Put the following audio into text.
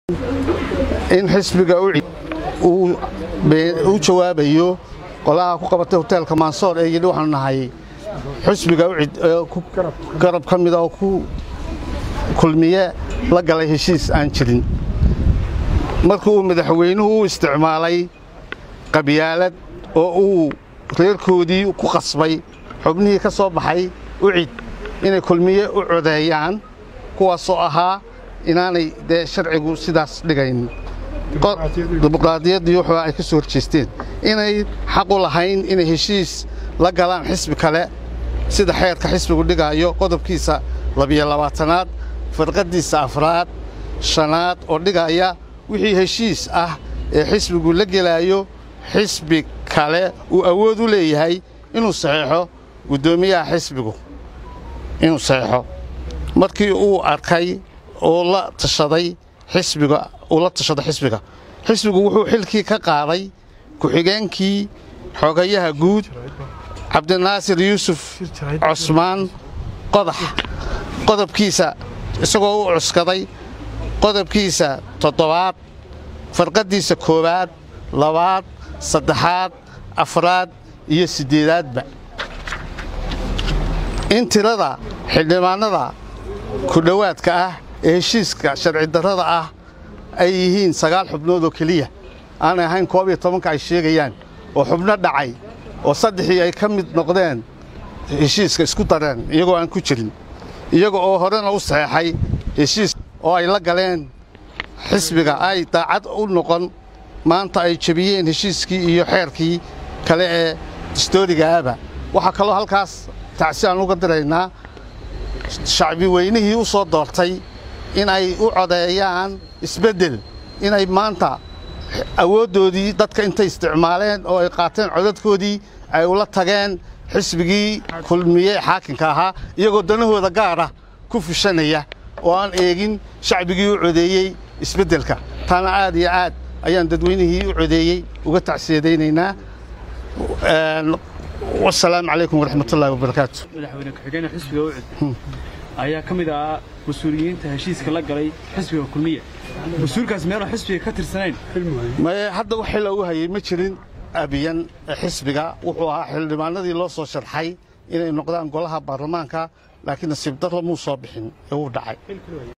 in xisbiga uu jawaabayo qolaha ku qabatay hoteelka maansoor ee yidhi waxaanu nahay xisbiga ucid garab ka mida oo ku kulmiye la galay heshiis aan jirin markii uu madaxweynuhu u isticmaalay qabyaalad oo uu reerkoodii ku qasbay xubnihii ka soo baxay ucid inay kulmiye u codeeyaan kuwaasoo ahaa inaanay dee sharcigu sidaas dhigayn dimuqraadiyaddii wuxuu ay ka soo horjeesteen inay xaq u lahayn inay heshiis la galaan xisbi kale sida xeerka xisbigu dhigaayo qodobkiisa labiyo labaatanaad farqaddiisa afraad shanaad oo dhigaya wixii heshiis ah ee xisbigu la gelaayo xisbi kale uu awood u leeyahay inuu saxeexo guddoomiyaha xisbigu inuu saxeexo markii uu arkay oo la tashaday xisbiga uu la tashaday xisbiga xisbigu wuxuu xilkii ka qaaday ku-xigeenkii xogayaha guud cabdinaasir yuusuf cusmaan qodax qodobkiisa isagoo u cuskaday qodobkiisa toddobaad farqaddiisa koowaad labaad saddexaad afraad iyo siddeedaadba in tirada xildhibaannada ku dhowaadka ah ee heshiiska sharci darrada ah ay yihiin sagaal xubnood oo keliya aanay ahayn koob iyo tobanka ay sheegayaan oo xubno dhacay oo saddexii ay ka mid noqdeen heshiiska isku dareen iyagoo aan ku jirin iyaga oo horena u saxeexay heshiis oo ay la galeen xisbiga ay daacad u noqon maanta ay jebiyeen heshiiskii iyo xeerkii kale ee distoorigaaba waxaa kaloo halkaas tacsi aan uga diraynaa shacbi weynihii u soo doortay in ay u codeeyaan isbeddel inay maanta awooddoodii dadka intay isticmaaleen oo ay qaateen codadkoodii ay ula tageen xisbigii kulmiye xaakinka ahaa iyagoo danahooda gaara ku fushanaya oo aan eegin shacbigii u codeeyey isbeddelka taana aad iyo aad ayaan dadweynihii u codeeyey uga tacsiyadaynaynaa wasalaamu calaykum waraxmatullahi wabarakaatu madaxweyne ku-xigeenka xisbiga ucud ayaa ka mid ahaa mas-uuliyiinta heshiiska la galay xisbiga kulmiya mas-uulkaas meelu xisbiga ka tirsanayn maye hadda wax xil ugu hayay ma jirin abiyan xisbiga wuxuu ahaa xildhibaanadii loo soo sharxay inay noqdaan golaha baarlamaanka laakiin nasiib darro muu soo bixin ee wuu dhacay